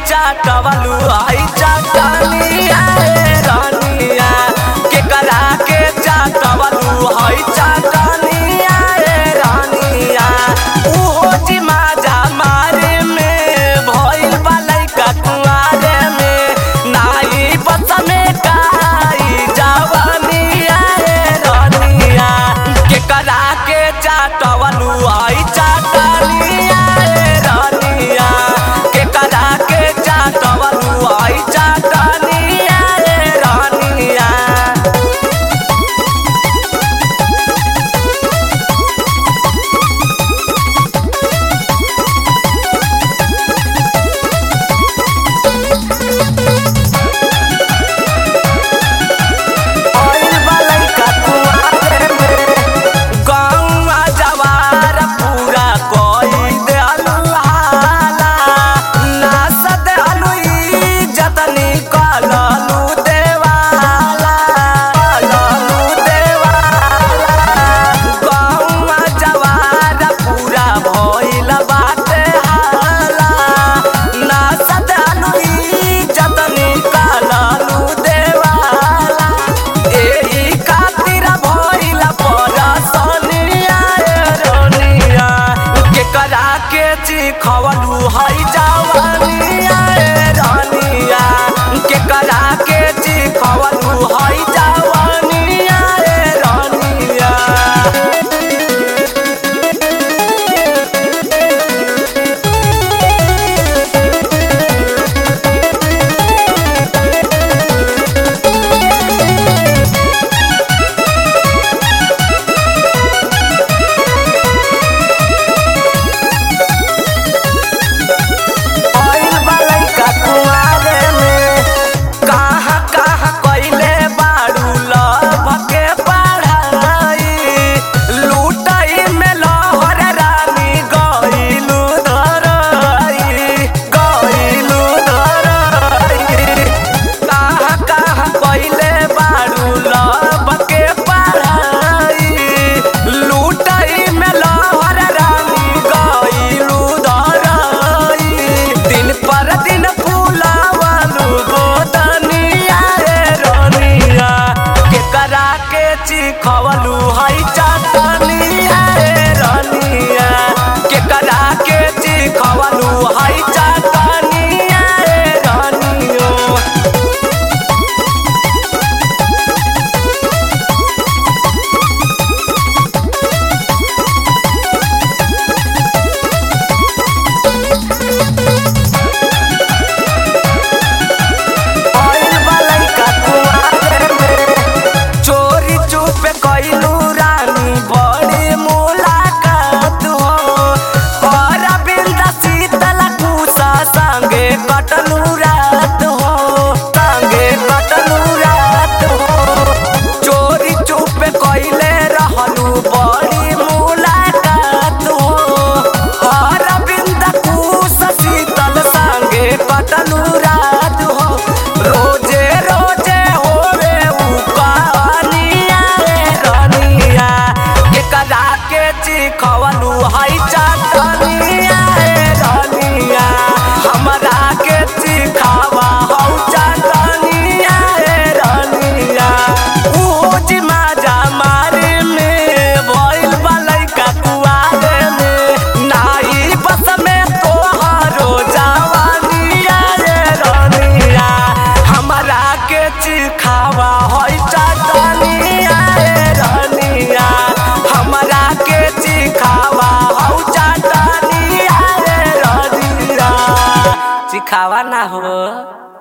चाटवलू आई चाटनिया ए रानिया केकरा के चाटवलू हई चाटनिया ए रानिया उहो जिमा जा मारे में भइल बा लइका कुंवारे में नाई बस में काई जवानिया ए रानिया केकरा के चाटवलू आई चाटनिया ए रानिया केकरा के चाटवलू आई चाटनिया ए रानिया आइल बा लइका कुंवारे में गौवा जवार पूरा कोई देलु हाला नास देलु इज्जत निकललु देवाला कललु देवाला गौवा जवार पूरा भइल बाटे हाला नास देलु इज्जत निकललु देवाला एही खातिर भइल परसनिया ए रोनिया केकरा के चिखवलू हई जवानिया ए रानिया केकरा के चिखवलू हई जवानिया ए रानिया आइल बा लइका कुंवारे में कहाँ कहाँ कइले बाड़ू लभ के पढ़ाई लूटई में लहर रानी गइलू धरई गइलू धरई कहाँ कहाँ कइले बाड़ू लभ के पढ़ाई लूटई में लहर रानी गइलू धरई दिन पर दिन फूलावलू गोदनिया रे रोनिया केकरा के चिखवलू हई चाटनिया रे रोनिया केकरा के चिखवलू हई चाटनिया रे रोनियो आइल बा लइका कुंवारे में चोरी चुपे कइलू रानी बड़ी मुलाकात हो और बिंदा शीतल कुसा संगे कटलू रात हो संगे कटलू रात हो चोरी चुपे कइले रहलू बड़ी मुलाकात हो और बिंदा कुसा शीतल संगे कटलू रात हो रोजे रोजे होवे उ कहानिया रे रनिया केकरा के चिखवलू हई चाटनिया रे रनिया हमरा के चिखावा हौ चाटनिया रे रनिया उहो जिमा जा मारे में भइल बा लइका कुआरे में नाई बस में तोहरो जवानिया रे रनिया हमरा के चिखावा हई चाटनिया रे रनिया हमरा के चिखावा हौ चाटनिया रे रनिया चिखावा ना हो